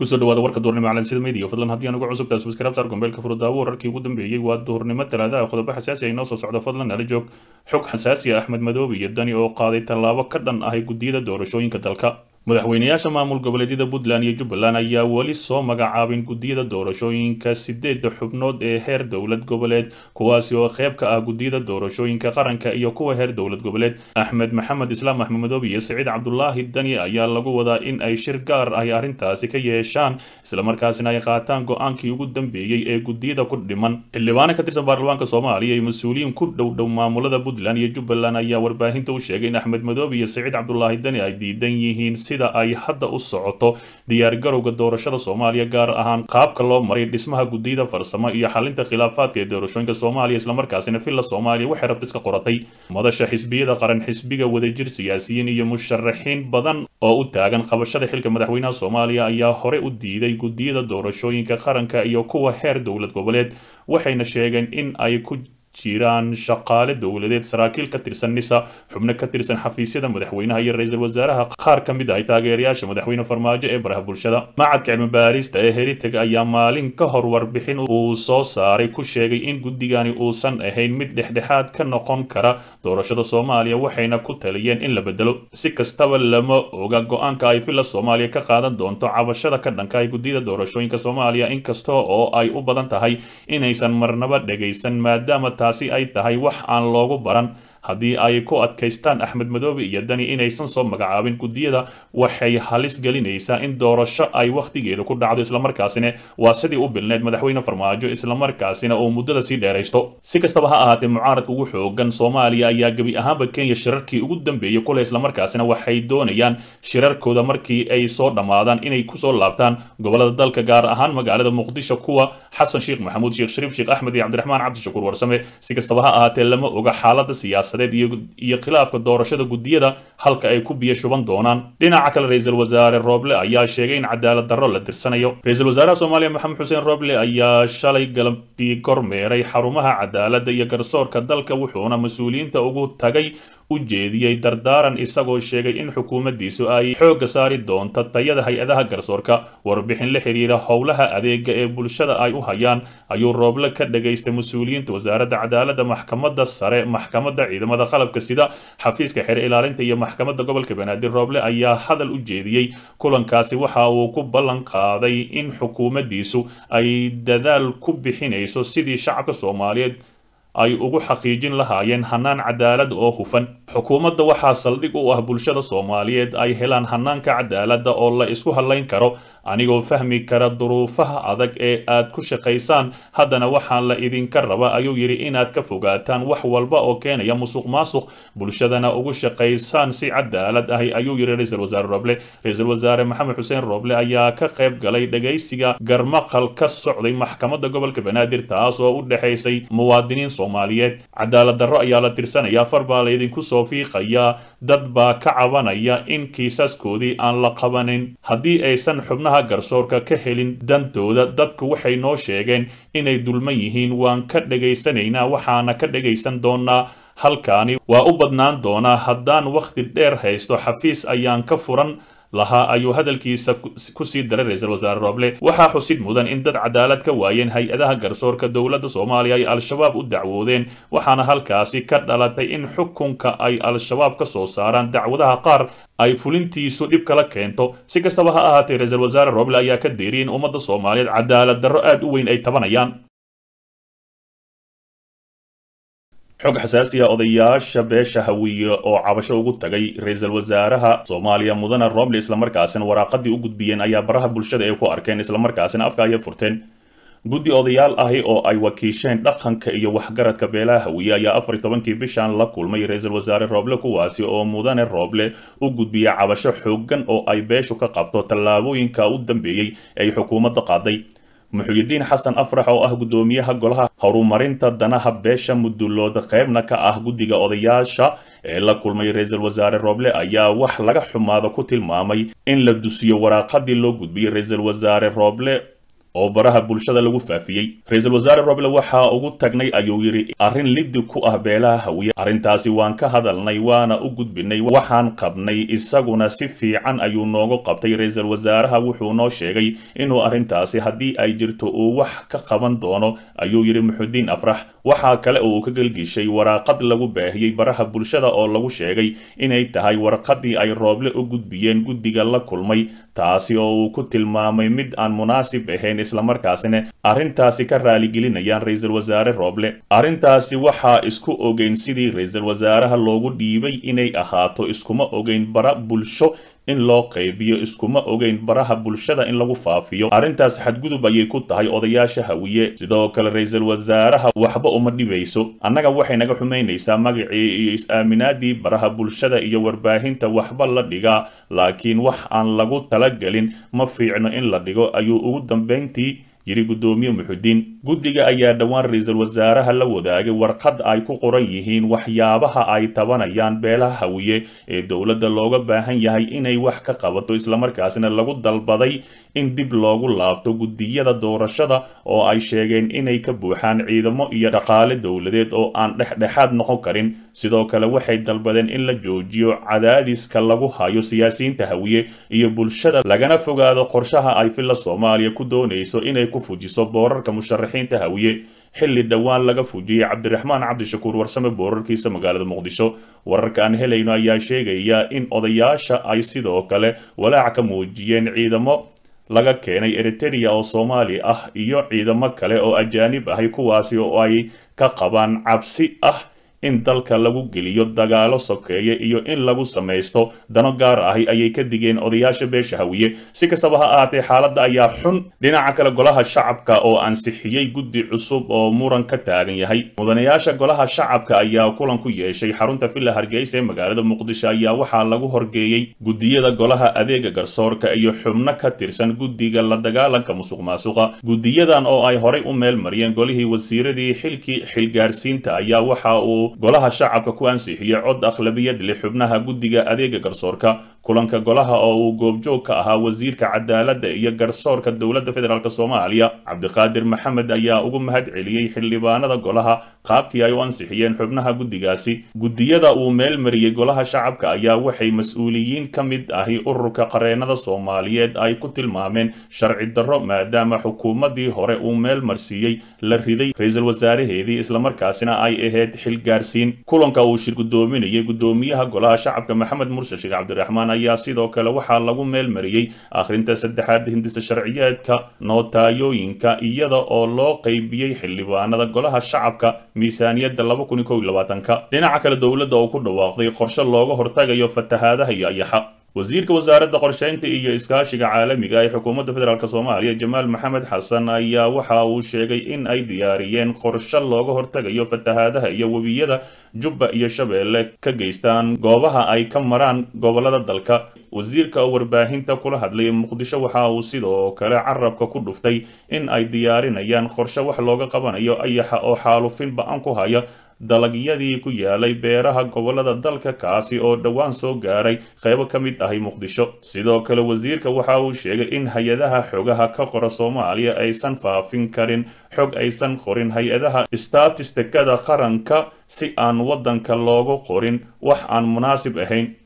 kusoo dhawaada warka duurnimo calansida media fadlan haddii aan ugu cusubtahay subscribe saar gombeelka furudaawo wararkii ugu dambeeyey waa duurnimo talaadaha qodobo xasaasi ay noo soo socdo fadlan nala joog xog xasaasi ah axmed madoobe iyo dani oo qaaday tallaabo ka dhan ahay guddiyada doorashooyinka dalka madaxweynayaasha maamul goboleedyada puntland iyo jubbaland ayaa weli soo magacaabin guddiyada doorashooyinka sideedda xubnood ee heer dowlad goboleed kuwaasi oo qayb ka ah guddiyada doorashooyinka qaranka iyo kuwa heer dowlad goboleed axmed maxamed islaam axmed madoobe iyo saciid cabdulaahi dani ayaa lagu wadaa in ay shir gaar ay arrintaasi ka yeeshaan islamarkaasina ay qaataan go-aankii ugu dambeeyey ee guddiyada ku dhiman xildhibaano ka tirsan baarlamaanka soomaaliya iyo mas-uuliyiin ku dhow dhow maamulada puntland iyo jubbaland ayaa warbaahinta u sheegay in axmed madoobe iyo saciid cabdulaahi dani ay diidan yihiin sida ay hadda u socoto diyaargarowga doorashada soomaaliya gaar ahaan qaabka loo maray dhismaha guddiyada farsamo iyo xalinta khilaafaadka ee doorashooyinka soomaaliya islamarkaasina villa soomaaliya waxay rabta iska qoratay madasha xisbiyada qaran xisbiga wadajir siyaasiyiin iyo musharaxiin badan oo u taagan qabashada xilka madaxweynaha soomaaliya ayaa hore u diiday guddiyada doorashooyinka qaranka iyo kuwa heer dowlad goboleed waxayna sheegeen in ay ku jiraan shaqaale dowladeed saraakiil ka tirsan nisa xubno ka tirsan xafiisyada madaxweynaha iyo ra-iisul wasaaraha qaar ka mid ah taageerayaasha madaxweyne farmaajo ee baraha bulshada macadka cilmi baarista ee heritage ayaa maalin ka hor warbixin uu soo saaray ku sheegay in guddigani uusan ahayn mid dhexdhexaad ka noqon kara doorashada soomaaliya waxayna ku taliyeen in la bedelo si kastaba lama oga go-aanka ay villa soomaaliya ka qaadan doonto cabashada ka dhanka ay guddiyada doorashooyinka soomaaliya inkasta oo ay u badan tahay inaysan marnaba dhegaysan maadaama taasi ay tahay wax aan loogu baran haddii ay ku adkaystaan axmed madoobe iyo dani inaysan soo magacaabin guddiyada waxay halis gelinaysaa in doorasho ay wakhtigeeda ku dhacdo islamarkaasina waa sidii u bilneed madaxweyne farmaajo islamarkaasina uu muddada sii dheeraysto si kastaba ha ahaatee mucaaradka ugu xoogan soomaaliya ayaa gebi ahaanba kenya shirarkii ugu dambeeyey kule islamarkaasina waxay doonayaan shirarkooda markii ay soo dhammaadaan inay kusoo laabtaan gobolada dalka gaar ahaan magaalada muqdisho kuwa xasan sheekh maxamuud sheekh shariif sheekh axmed iyo cabdiraxmaan cabdishakuur warsame si kastaba ha ahaatee lama oga xaalada siyaasa iyo khilaafka doorashada guddiyada halka ay ku biyo shuban doonaan dhinaca kale ra-iisul wasaare rooble ayaa sheegay in cadaalad darro la tirsanayo ra-iisul wasaaraha soomaaliya maxamed xuseen rooble ayaa shalay galabtii kormeeray xarumaha cadaaladda iyo garsoorka dalka wuxuuna mas-uuliyiinta ugu tagay u jeediyey dardaaran isagoo sheegay in xukuumaddiisu ay xoogga saari doonto tayada hay-adaha garsoorka warbixin la xiriira howlaha adeega ee bulshada ay u hayaan ayuu rooble ka dhagaystay mas-uuliyiinta wasaaradda cadaaladda maxkamadda sare maxkamadda ciidamada qalabka sida xafiiska xeer ilaalinta iyo maxkamadda gobolka banaadir rooble ayaa hadal u jeediyey kulankaasi waxa uu ku ballan qaaday in xukuumaddiisu ay dadaal ku bixinayso sidii shacabka soomaaliyeed ay ugu xaqiijin lahaayeen hanaan cadaalad oo hufan xukuumadda waxaa saldhig u ah bulshada soomaaliyeed ay helaan hanaanka cadaaladda oo la isku hadlayn karo anigoo fahmi kara duruufaha adag ee aad ku shaqaysaan haddana waxaan la idinka raba ayuu yidhi inaad ka fogaataan wax walba oo keenaya musuq maasuq bulshadana ugu shaqaysaan si cadaalad ahi ayuu yidhi ra-iisul wasaare roble ra-iisul wasaare maxamed xuseen roble ayaa ka qayb galay dhagaysiga garmaqal ka socday maxkamadda gobolka banaadir taas oo u dhexaysay muwaadiniin soomaaliyeed cadaalad darro ayaa la tirsanayaa far baa laydinku soo fiiqayaa dad baa ka cabanaya in kiisaskoodii aan la qabanin haddii aysan xubnaha garsoorka ka helin dantooda dadku waxay noo sheegeen inay dulman yihiin waan ka dhegaysanaynaa waxaana ka dhegaysan doonaa halkaani waa u badnaan doonaa haddaan wakhti dheer haysto xafiis ayaan ka furan lahaa ayuu hadalkiisa kusii daray ra-iisul wasaare rooble waxaa xusid mudan in dad cadaalad ka waayeen hay-adaha garsoorka dowladda soomaaliya ay al-shabaab u dacwoodeen waxaana halkaasi ka dhalatay in xukunka ay al-shabaab ka soo saaraan dacwadaha qaar ay fulintiisu dhib kala keento si kastaba ha ahaatee ra-iisul wasaare rooble ayaa ka deeriyay in ummadda soomaaliyeed cadaalad darro aad u weyn ay tabanayaan xog xasaasiya odayaasha beesha hawiye oo cabasho ugu tagay ra-iisul wasaaraha soomaaliya mudane roble islamarkaasina waraaqadii u gudbiyeen ayaa baraha bulshada ay ku arkeen islamarkaasina afka ayay furteen guddi odayaal ahi oo ay wakiisheen dhaqanka iyo waxgaradka beelaha hawiye ayaa afar iyo tobankii bishan la kulmay ra-iisul wasaare rooble kuwaasi oo mudane rooble u gudbiya cabasho xoogan oo ay beeshu ka qabto tallaabooyinka u dambeeyey ay xukuumadda qaaday muxuyidiin xasan afrax oo ah guddoomiyaha golaha horumarinta danaha beesha mudulooda qaybna ka ah guddiga odayaasha ee la kulmay ra-iisul wasaare rooble ayaa wax laga xumaado ku tilmaamay in la dusiyo waraaqadii loo gudbiyey ra-iisul wasaare rooble oo baraha bulshada lagu faafiyey ra-iisul wasaare roble waxaa ugu tagnay ayuu yidhi arrin liddi ku ah beelaha hawiye arrintaasi waan ka hadalnay waana u gudbinay waxaan qabnay isaguna si fiican ayuu noogu qabtay ra-iisul wasaaraha wuxuu noo sheegay inuu arrintaasi haddii ay jirto uu wax ka qaban doono ayuu yidhi muxudiin afrax waxaa kale oo uu ka gelgishay waraaqad lagu baahiyey baraha bulshada oo lagu sheegay inay tahay warqadii ay rooble u gudbiyeen guddiga la kulmay taasi oo uu ku tilmaamay mid aan munaasib ahayn islamarkaasina arrintaasi ka raaligelinayaan ra-iisul wasaare rooble arrintaasi waxaa isku ogeyn sidii ra-iisul wasaaraha loogu dhiibay inay ahaato iskuma ogeyn bara bulsho in loo qaybiyo iskuma ogeyn baraha bulshada in lagu faafiyo arrintaas xadgudub ayay ku tahay odayaasha hawiye sidoo kale ra-iisul wasaaraha waxba uma dhibayso annaga waxay naga xumaynaysaa magacii iyo is-aaminaadii baraha bulshada iyo warbaahinta waxba la dhigaa laakiin wax aan lagu talagelin ma fiicno in la dhigo ayuu ugu dambayntii yidhi guddoomiye muxudiin guddiga ayaa dhowaan ra-iisul wasaaraha la wadaagay warqad ay ku qoran yihiin waxyaabaha ay tabanayaan beelaha hawiye ee dowladda looga baahan yahay inay wax ka qabato islamarkaasina lagu dalbaday in dib loogu laabto guddiyada doorashada oo ay sheegeen inay ka buuxaan ciidamo iyo dhaqaale dowladeed oo aan dhexdhexaad noqon karin sidoo kale waxay dalbadeen in la joojiyo cadaadiska lagu hayo siyaasiyiinta hawiye iyo bulshada lagana fogaado qorshaha ay filla soomaaliya ku doonayso inay ku fujiso boorarka musharaxiinta hawiye xilli dhowaan laga fujiyey cabdiraxmaan cabdishakuur warsame boorarkiisa magaalada muqdisho wararka aan helayno ayaa sheegaya in odayaasha ay sidoo kale walaac ka muujiyeen ciidamo laga keenay eritereya oo soomaali ah iyo ciidamo kale oo ajaanib ahay kuwaasi oo ay ka qabaan cabsi ah in dalka lagu geliyo dagaalo sokeeye iyo in lagu samaysto dano gaar ahi ayay ka digeen odayaasha beesha hawiye si kastaba ha ahaatee xaaladda ayaa xun dhinaca kale golaha shacabka oo ansixiyey guddi cusub oo muran ka taagan yahay mudanayaasha golaha shacabka ayaa kulan ku yeeshay xarunta villa hargeysa ee magaalada muqdisho ayaa waxaa lagu horgeeyey guddiyada golaha adeega garsoorka iyo xubno ka tirsan guddiga la dagaalanka musuq maasuqa guddiyadan oo ay horay u meel mariyeen golihii wasiiradii xilkii xilgaarsiinta ayaa waxa uu golaha shacabka ku ansixiyey cod akhlabiyad leh xubnaha guddiga adeega garsoorka kulanka golaha oo uu goobjoog ka ahaa wasiirka cadaaladda iyo garsoorka dowladda federaalk soomaaliya cabdiqaadir maxamed ayaa ugu mahad celiyey xildhibaanada golaha qaabkii ay u ansixiyeen xubnaha guddigaasi guddiyada uu meel mariyey golaha shacabka ayaa waxay mas-uuliyiin ka mid ahi ururka qareenada soomaaliyeed ay ku tilmaameen sharci darro maadaama xukuumaddii hore uu meel marsiiyey la riday ra-iisul wasaaraheedii islamarkaasina ay ahayd xilgaarsiin kulanka uu shir guddoominayay guddoomiyaha golaha shacabka maxamed murse sheekh cabdiraxmaan ayaa sidoo kale waxaa lagu meel mariyey akhrinta saddexaad hindisa sharciyeedka nootayooyinka iyada oo loo qeybiyey xildhibaanada golaha shacabka miisaaniyadda dhinaca kale dowladda oo ku dhawaaqday qorshe looga hortagayo fatahaadaha iyo ayaxa wasiirka wasaaradda qorsheynta iyo iskaashiga caalamiga ee xukuumadda federaalk soomaaliya jamaal maxamed xasan ayaa waxa uu sheegay in ay diyaariyeen qorshe looga hortagayo fatahaadaha iyo webiyada jubba iyo shabeelle ka geystaan goobaha ay ka maraan gobolada dalka wasiirka oo warbaahinta kula hadlay muqdisho waxa uu sidoo kale carabka ku dhuftay in ay diyaarinayaan qorshe wax looga qabanayo ayaxa oo xaalufin ba-an ku haya dalagyadii ku yaalay beeraha gobolada dalka kaasi oo dhowaan soo gaaray qaybo ka mid ahi muqdisho sidoo kale wasiirka waxa uu sheegay in hay-adaha xogaha ka qora soomaaliya aysan faafin karin xog aysan qorin hay-adaha statistikada qaranka si aan waddanka loogu qorin wax aan munaasib ahayn